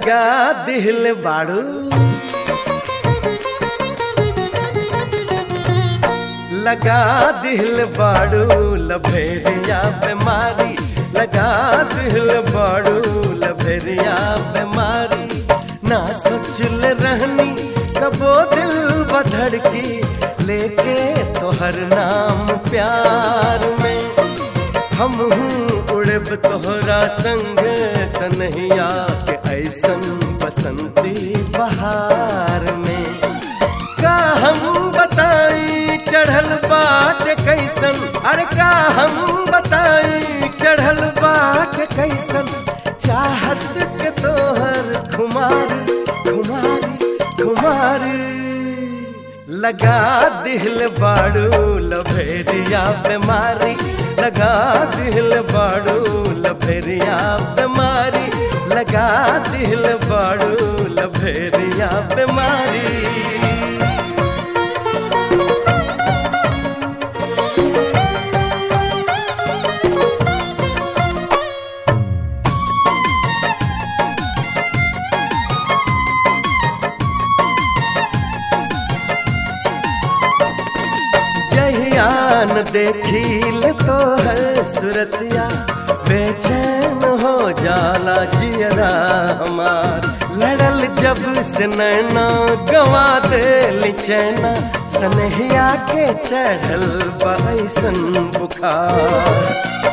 लगा दिल बाड़ू लगा दिल बाड़ू लभेरिया बीमारी लगा दिल बाड़ू लभेरिया बीमारी ना सोचल रहनी कबो दिल बधड़ की लेके तोहर नाम प्यार में हम उड़ब तोहरा संग सनहिया के ऐसन बसंती बहार में का हम बताई चढ़ल बाट कैसन अरे का हम बताई चढ़ल बाट कैसन चाहत के तोहर खुमारी खुमारी खुमारी लगा दिल बाड़ू लभेरिया बीमारी लगा दिल बाड़ू लभेरिया बीमारी लगा दिल बाड़ू लभेरिया बीमारी जहियान देखील तो है सुरतिया बेचैन हो जाला जियरा हमार लड़ल जब से नैना गवा दे चैना सनहिया के चढ़ल बैसन बुखार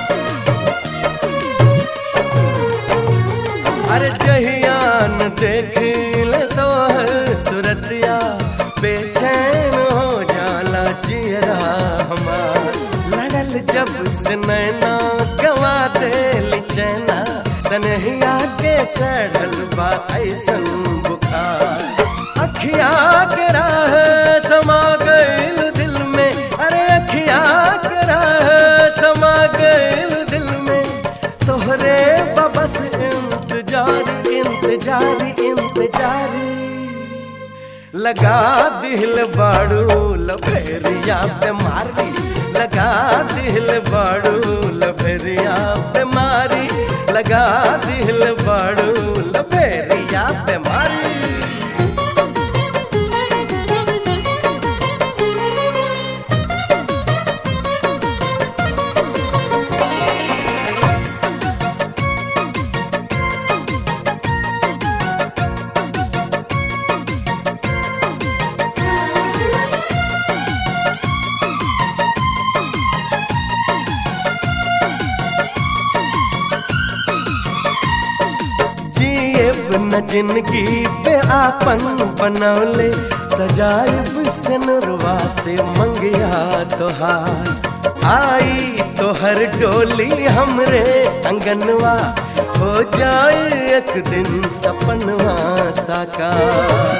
अरे जहियान देखील तो है सुरतिया बेचैन हो जाला जियरा हमार लड़ल जब से नैना गवा दे चैना सनहिया के चढ़ल बा ऐसन बुखार अखिया के राह समा गइल दिल में अरे अखिया के राह समा गइल दिल में तोहरे बबस इंतजार इंतजार इंतजार लगा दिल बाड़ू लभेरिया बीमारी लगा दिल बाड़ू लभेरिया बीमारी लगा दिल बाड़ू लभेरिया बीमारी जिएब न जिंदगी पे आपन बनौले सजाइब सनरवा से मंगिया तोहार आई तोहर डोली हमरे अंगनवा हो जाए एक दिन सपनवा साकार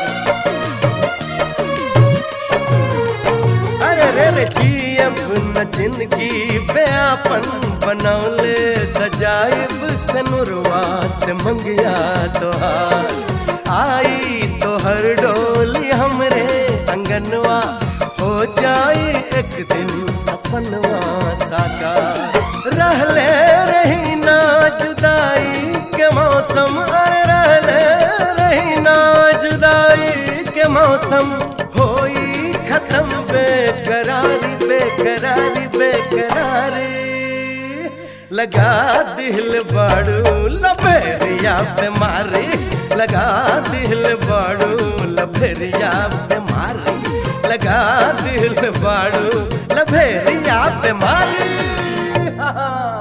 अरे रे रे जियब न जिंदगी पे आपन बनौले सजाइब सनुरवा से मंगिया तोहार आई तोहर डोली हमरे अंगनवा हो जाए एक दिन सपनवा साकार रहले रही ना जुदाई के मौसम अरे रहले रही ना जुदाई के मौसम होई खत्म बेकरारी बेकरारी बेकरारी लगा दिल बाड़ू लभेरिया बीमारी लगा दिल बाड़ू लभेरिया बीमारी लगा दिल बाड़ू लभेरिया बीमारी